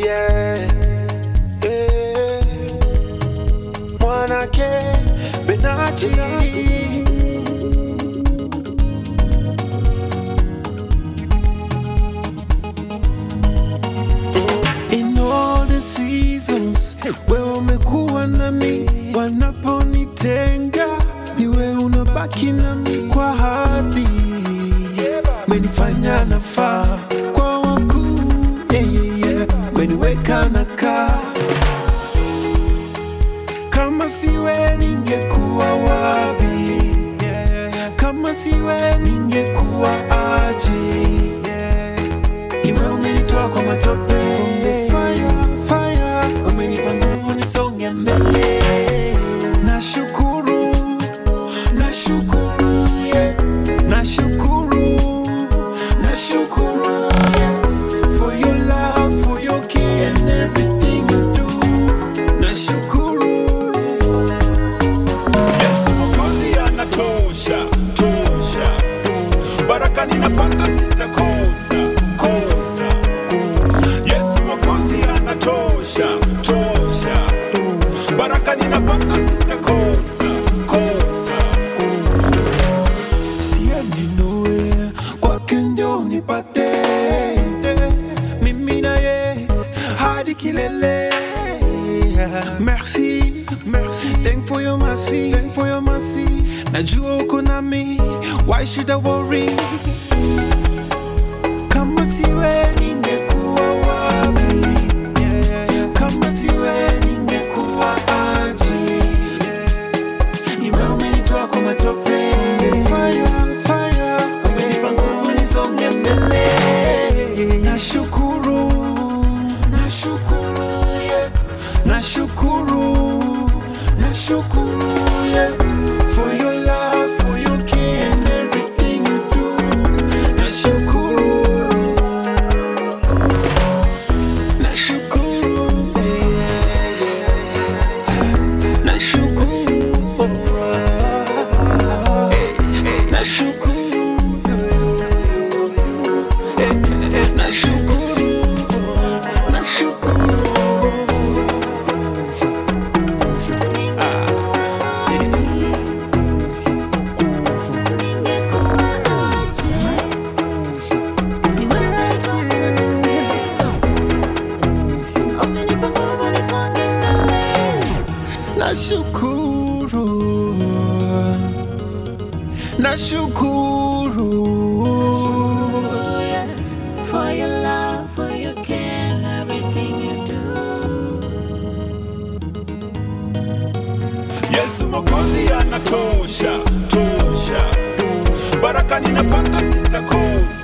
yeah. Yeah. Mwanake Benachi In all the seasons wewe umekuwa nami, wanaponitenga ni wewe unabaki nami kwa hadhi, menifanya nafaa kwa wakuu, yeah, yeah, yeah. meniweka nakaa kama siwe ningekuwa wapi? Kama siwe ningekuwa aje? Iwe umenitoa kwa matope fire, fire. Umenipa nguvu nisonge mbele Nashukuru, nashukuru, yeah. Nashukuru, nashukuru, yeah. For your love, for your care and everything you do Nashukuru Yesu Mwokozi anatosha tosha, baraka ninapata sitakosa kosa. Yesu Mwokozi anatosha tosha, baraka ninapata sitakosa kosa. Siendi nowhere, kwake ndio nipate mimi na ye hadi kilele. Merci, merci, thank for your mercy, thank for your mercy. Najua uko nami, why should I worry? Kama siwe ningekuwa wapi? Kama siwe ningekuwa aje? Ni wewe umenitoa kwa matope fire, fire. Umenipa nguvu nisonge mbele Nashukuru, nashukuru, yeah. Nashukuru, nashukuru, yeah. For your love, for your care and everything you do Nashukuru Nashukuru, yeah, yeah. Nashukuru, Nashukuru, nashukuru, nashukuru. Nashukuru, nashukuru. For your love, for your care, and everything you do. Yesu Mwokozi anatosha tosha, baraka ninapata sitakosa